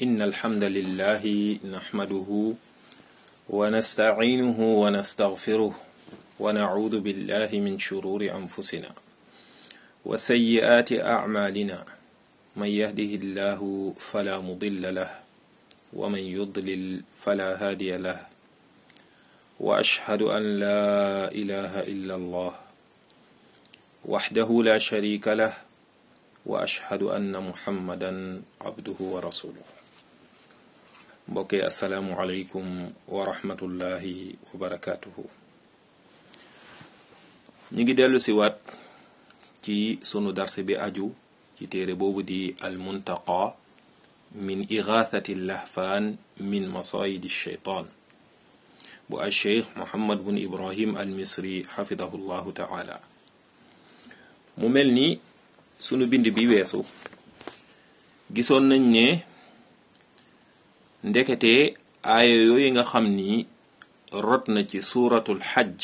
إن الحمد لله نحمده ونستعينه ونستغفره ونعوذ بالله من شرور أنفسنا وسيئات أعمالنا من يهده الله فلا مضل له ومن يضلل فلا هادي له وأشهد أن لا إله إلا الله وحده لا شريك له وأشهد أن محمدا عبده ورسوله mbokki asalaamualeykum wa rahmatullahi wa barakaatuhu ñi ngi dellu si waat ci sunu darse bi aju ci téere boobu di almuntaqa min igathati lahfaan min masayidi sheytaan bu al cheikh muhammad bun ibrahim al misri xafidahu llahu taala mu mel ni sunu bind bi weesu gisoon nañ ne ndekete aaya yooyu nga xam ni rot na ci suuratul xajj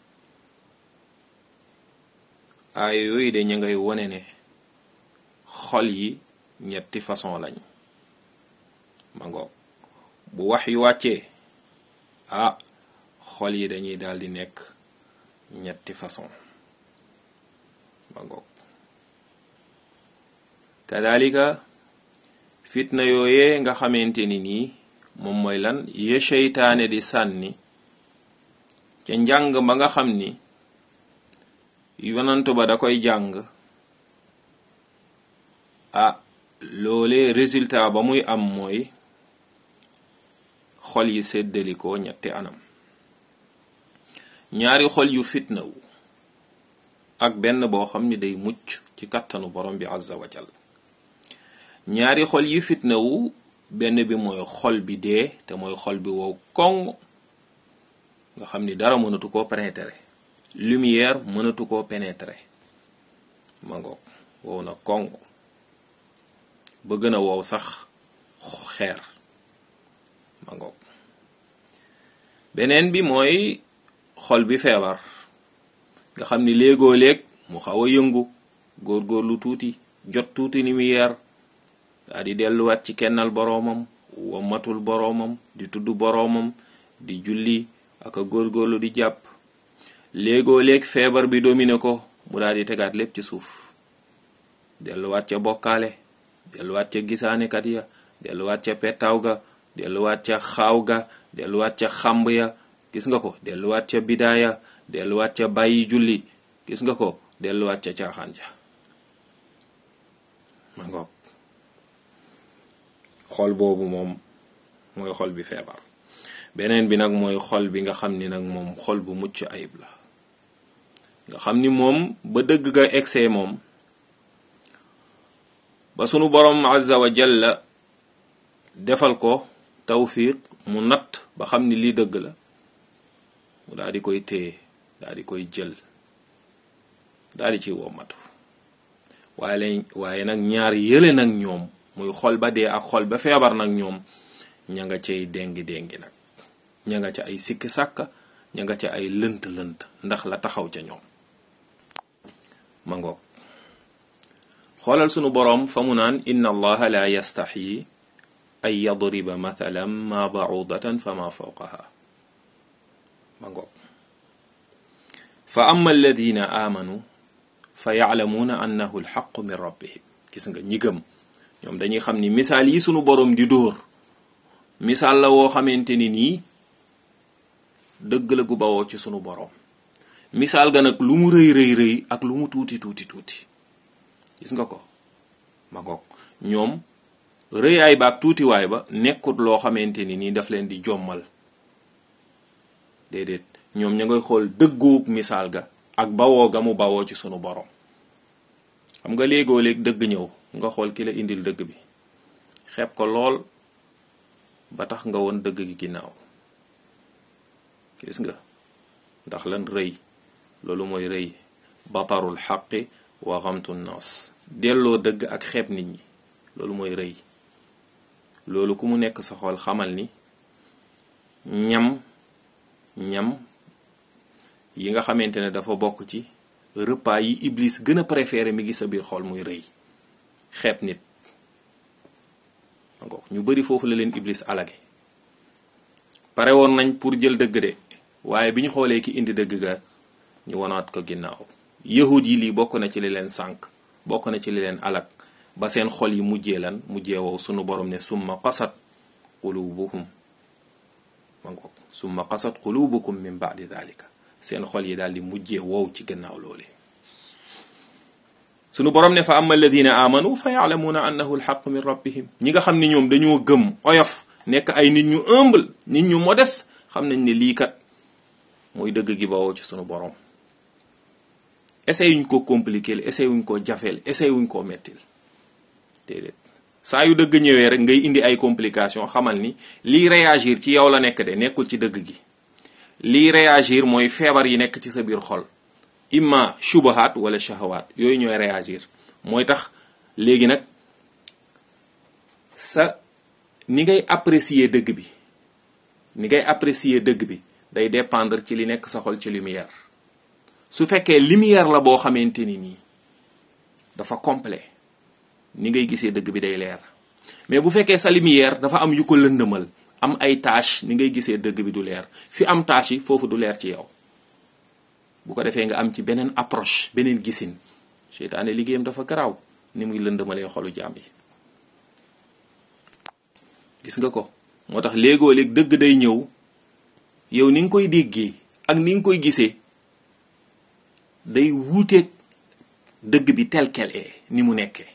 aaya yooyu de ña ngay wone ne xol yi ñetti façon lañ ma ngoog bu wax yu wàccee ah xol yi dañuy daldi nekk ñetti façon ma ngoog kadalika fitna yooyee nga xamante ni nii moom mooy lan ye seytaane di sànni ca njàng ba nga xam ni yonantu ba da koy jàng ah loole résultat ba muy am mooy xol yi séddalikoo ñetti anam ñaari xol yu fitnawu ak benn boo xam ni day mucc ci kattanu borom bi azza wa jal ñaari xol yi fitnawu benn bi mooy xol bi dee te mooy xol bi wow koŋ nga xam ni dara mënatu koo pénétrer lumière mënatu koo pénétrer ma ngoog wow na koŋ ba gën a wow sax xeer ma ngoog beneen bi mooy xol bi feebar nga xam ni léegoo léeg mu xaw a yëngu góorgóorlu tuuti jot tuuti lumière daa di delluwaat ci kennal boroomam wammatul boroomam di tudd boroomam di julli ak a góorgóorlu di jàpp léegoo léeg feebar bi domine ko mu daal di tegaat lépp ci suuf delluwaat ca bokkaale delluwaat ca gisaanekat ya delluwaat ca pettaaw ga delluwaat ca xaaw ga delluwaat ca xàmb ya gis nga ko delluwaat ca bidaaya delluwaat ca bàyyi julli gis nga ko delluwaat ca caaxaan ja ma ngoog xol boobu moom mooy xol bi feebar beneen bi nag mooy xol bi nga xam ni nag moom xol bu mucc ayib la nga xam ni moom ba dëgg ga egsee moom ba sunu borom azza wa jalla defal ko tawfiq mu natt ba xam ni lii dëgg la mu daal di koy téye daal di koy jël daal di ciy wommatu waaye lañ waaye nag ñaar yële nag ñoom muy xol ba dee ak xol ba feebar nag ñoom ña nga cay déngi déngi nag ña nga ca ay sikki sàkka ña nga ca ay lënt lënt ndax la taxaw ca ñoom ma ngoog xoolal sunu boroom fa mu naan inna allaha la yastaxyi ay yadriba mathalan ma ba'udatan fa ma fawqaha ma ngoog fa amma alladina amanu fa ya'lamuuna annahu alxaqu min rabbihim gis nga ñi gëm ñoom dañuy xam ni misaal yi sunu boroom di dóor misaal la woo xamante ni nii dëgg la gu bawoo ci sunu boroom misaal ga nag lu mu rëy rëy rëy ak lu mu tuuti tuuti tuuti gis nga ko ma goog ñoom rëyaay ba ak tuutiwaay ba nekkut loo xamante ni nii daf leen di jommal déedéet ñoom ña ngay xool dëggoog misaal ga ak bawoo ga mu bawoo ci sunu boroom xam nga léegoo léeg dëgg ñëw nga xool ki la indil dëgg bi xeeb ko lool ba tax nga woon dëgg gi ginnaaw gis nga ndax lan rëy loolu mooy rëy batarul xaqi wa xamtu nas delloo dëgg ak xeeb nit ñi loolu mooy rëy loolu ku mu nekk sa xol xamal ni ñam ñam yi nga xamante ne dafa bokk ci repas yi iblis gën a préféré mi ngi sa biir xol muy rëy xeeb nit ñu bari foofu la leen iblis alage pare woon nañ pour jël dëgg de waaye bi ñu xoolee ki indi dëgg ga ñu wanaat ko ginnaaw yahud yi lii bokk na ci li leen sànk bokk na ci li leen alag ba seen xol yi mujjee lan mujjee wow sunu borom ne summa qasat qulubuhum ma ngoog summa qasat qulubukum min ba'di dhalika seen xol yi daal di mujjee wow ci gannaaw loole sunu borom ne fa amma alladina amanu fa yaalamuuna annahu alxaq min rabbihim ñi nga xam ne ñoom dañoo gëm oyof nekk ay nit ñu humble nit ñu modeste xam nañ ne lii kat mooy dëgg gi bawoo ci sunu borom essayé wuñ ko compliqué essayé wuñ ko jafeel essayé wuñ koo mettil déedéet saa yu dëgg ñëwee rek ngay indi ay complication xamal ni lii réagir ci yow la nekk de nekkul ci dëgg gi lii réagir mooy feebar yi nekk ci sa biir xol imma shubahat wala shahawaat yooyu ñooy réagir mooy tax léegi nag sa ni ngay apprécier dëgg bi ni ngay apprécier dëgg bi day dépendre ci li nekk sa xol ci lumière su fekkee lumière la boo xamante ni nii dafa complet ni ngay gisee dëgg bi day leer mais bu fekkee sa lumière dafa am yu ko lëndëmal am ay tâche ni ngay gisee dëgg bi du leer fi am tâche yi foofu du leer ci yow bu ko defee nga am ci beneen approche beneen gisin seytaane liggéeyam dafa garaaw ni muy lëndëmalee xolu jaam yi gis nga ko moo tax léegoo léeg dëgg day ñëw yow ni nga koy déggee ak ni nga koy gisee day wuuteeg dëgg bi tel quel est ni mu nekkee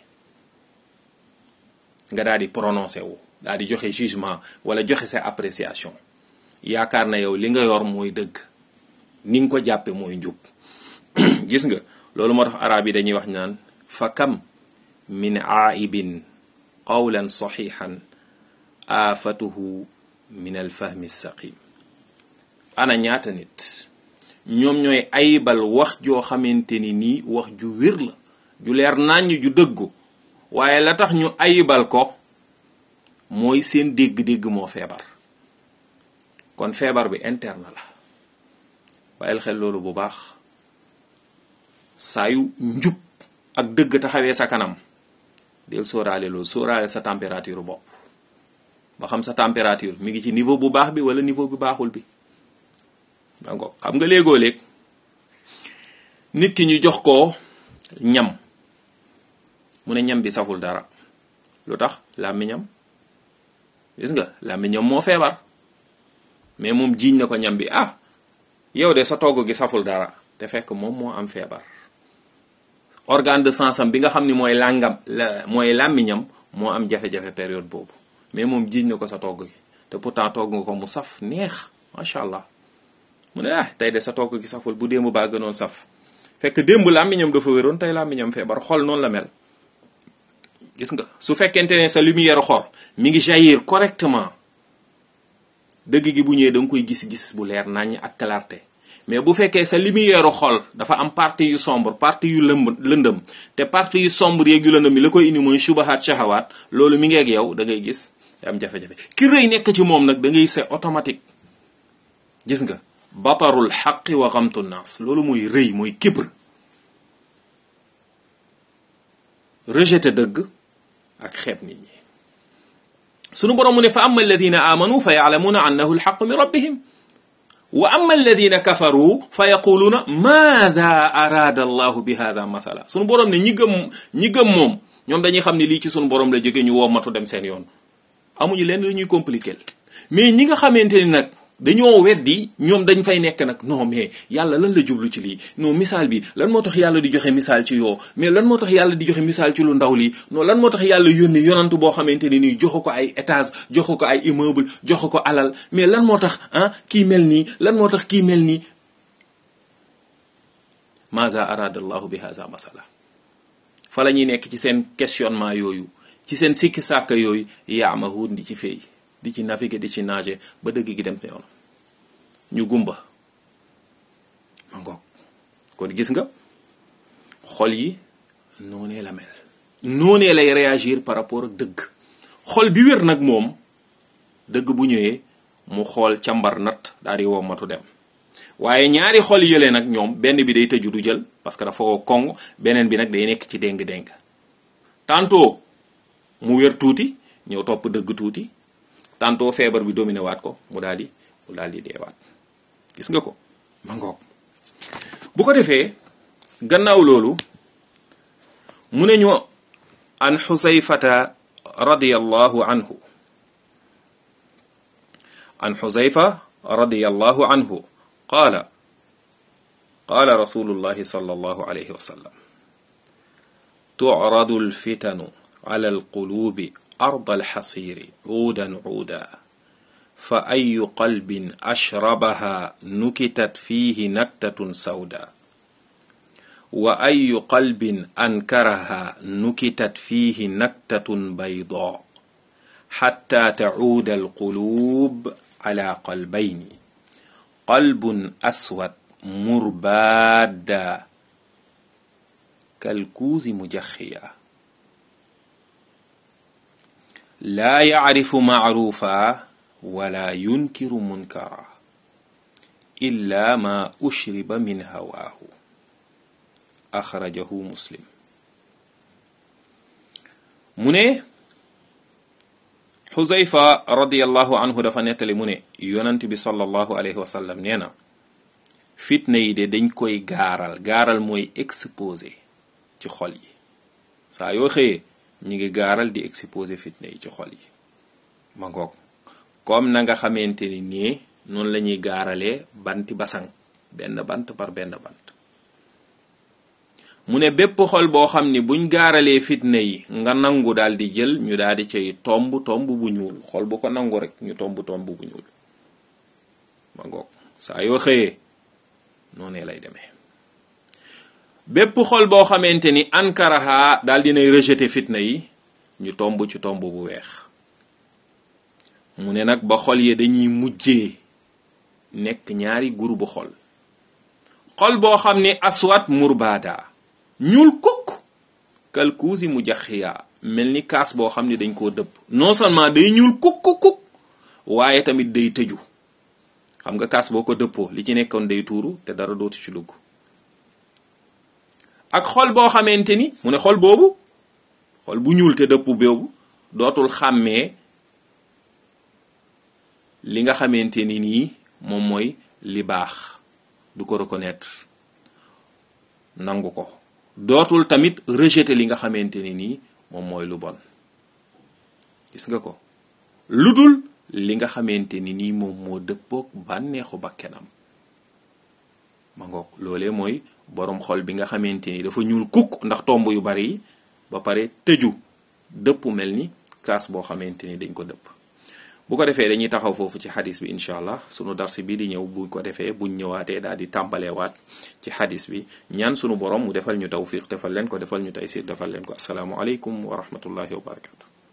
nga daal di prononcé wu daal di joxe jugement wala joxe sa appréciation yaakaar na yow li nga yor mooy dëgg ni nga ko jàppe mooy njub gis nga loolu moo tax arab yi dañuy wax naan fa kam min aaibin qawlan saxiixan aafatuhu min alfahmi saqim ana ñaata nit ñoom ñooy ayibal wax joo xamante ni nii wax ju wér la ju leer nàññ ju dëggu waaye la tax ñu ayibal ko mooy seen dégg-dégg moo feebar kon feebar bi interne la bàyyil xel loolu bu baax saa yu njub ak dëgg taxawee sa kanam del sóoraale loolu sóoraale sa température bopp ba xam sa température mi ngi ci niveau bu baax bi wala niveau bu baaxul bi donc xam nga léegoo léeg nit ki ñu jox ko ñam mu ne ñam bi saful dara lu tax làmmiñam gis nga làmmiñam moo feebar mais moom jiiñ na ko ñam bi ah yow de sa togg gi saful dara te fekk moom moo am feebar organe de sensam bi nga xam ni mooy làngam la mooy làmmiñam moo am jafe-jafe période boobu mais moom jiiñ na ko sa togg gi te pourtant togg nga ko mu saf neex macha allah mu ne ah tey de sa togg gi saful bu démb baa gënoon saf fekk démb làmmiñam dafa wéroon tey làmmiñam feebar xol noonu la mel gis nga su fekkente ne sa lumière xol mi ngi jaillir correctement dëgg gi bu ñëwee da nga koy gis-gis bu leer naññ ak clarté mais bu fekkee sa lumière xol dafa am partie yu sombre partie yu lëmb lëndëm te partie yu sombre yeeg yu lëndëm yi la koy indi mooy subahaat shahawaat loolu mi ngi ak yow da ngay gis am jafe-jafe ki rëy nekk ci moom nag da ngay c'est automatique gis nga batarul xaqi wa xamtu naas loolu mooy rëy mooy kibr rejeté dëgg ak xeeb nit ñi sunu borom mu ne fa amma alladina amanu fa yaalamuuna annahu alxaqu min rabbihim wa amma alladina kafaru fa yaquluuna maada araada allahu bi hada masala sunu borom ne ñi gëm ñi gëm moom ñoom dañuy xam ne lii ci sunu borom la jóge ñu woomatu dem seen yoon amuñu leen lu ñuy compliquer mais ñi nga xamante ni nag dañoo weddi ñoom dañ fay nekk nag non mais yàlla lan la jublu ci lii non misaal bi lan moo tax yàlla di joxe misaal ci yoo mais lan moo tax yàlla di joxe misaal ci lu ndaw lii non lan moo tax yàlla yónni yonantu boo xamante ni nii joxu ko ay étage joxu ko ay immeuble joxu ko alal mais lan moo tax ah kii mel nii lan moo tax kii mel nii maza arada allahu bi haza masala fa la ñuy nekk ci seen questionnement yooyu ci seen sikki sàkka yooyu yaamahun di ci feey di ci naviguer di ci nager ba dëgg gi dem yoon ñu gumba ma ngoog kon gis nga xol yi noonee la mel noonee lay réagir par rapport ak dëgg xol bi wér nag moom dëgg bu ñëwee mu xool càmbar nat daal di wommatu dem waaye ñaari xol yële nag ñoom benn bi day tëju du jël parce que dafa woo kong beneen bi nag day nekk ci déng-déng tantôt mu wér tuuti ñëw topp dëgg tuuti tantôt feebar bi dominé waat ko mu daal di mu daal di deewaat gis nga ko ma ngoog bu ko defee gannaaw loolu mu ne ñu an xusayfata radiyallahu anhu an xusayfa radiyallahu anhu qaala qaala rasulullahi sallallahu alayhi wa sallam tucradu alfitanu ala alqulubi arda alxasiri cuudan cuuda fa ayu qalbin ashrabaha nukitat fiihi naktatun sawda wa ayu qalbin ankaraha nukitat fiihi naktatun baydaa xatta tacuuda alquluub ala qalbayni qalbun aswad murbaada kalkuuzi mujaxiya laa yacrifu macruufa wala yunkiru munkara illa ma ushriba min hawaahu axrajahu muslim mu ne xuzayfa radiallahu anhu dafa nettali mu ne yonant bi sallallahu alayhi wa sallam nee na fitna yi de dañ koy gaaral gaaral mooy exposé ci xol yi saa yoo xëyee ñi ngi gaaral di exposé fitna yi ci xol yi ma ngoog comme na nga xamante ni nii noonu la ñuy gaaralee banti basang benn bant par benn bant mu ne bépp xol boo xam ni buñ gaaralee fitna yi nga nangu daal di jël ñu daal di cay tomb tomb bu ñuul xol bu ko nangu rek ñu tomb tomb bu ñuul ma ngoog saa yoo xëyee noonee lay demee bépp xol boo xamante ni ankaraha daal dinay rejeté fitna yi ñu tomb ci tomb bu weex mu ne nag ba xol yi dañuy mujjee nekk ñaari groupe xol xol boo xam ni aswat murbaada ñuul kukk kalkuusi mu jaxiyaa mel ni kaas boo xam ni dañ koo dëpp non seulement day ñuul kukk kukk waaye tamit day tëju xam nga kaas boo ko dëppoo li ci nekkoon day tuuru te dara dootu ci dugg ak xol boo xamante ni mu ne xol boobu xol bu ñuul te dëpp boobu dootul xàmmee li nga xamante ni nii moom mooy li baax du ko reconnaître nangu ko dootul tamit rejeter li nga xamante ni nii moom mooy lu bon gis nga ko lu dul li nga xamante ni nii moom moo dëppook bànneexu bakkenam ma ngoog loolee mooy boroom xol bi nga xamante ni dafa ñuul kukk ndax tomb yu bari yi ba pare tëju dëpp mel ni kaas boo xamante ni dañ ko dëpp bu ko defee dañuy taxaw foofu ci xadis bi incha allah sunu darsi bi di ñëw bu ko defee buñ ñëwaatee daal di tàmbaleewaat ci xadis bi ñaan sunu borom mu defal ñu tawfiq defal leen ko defal ñu taysir defal leen ko asalaamualeykum wa rahmatullahi wa barakatu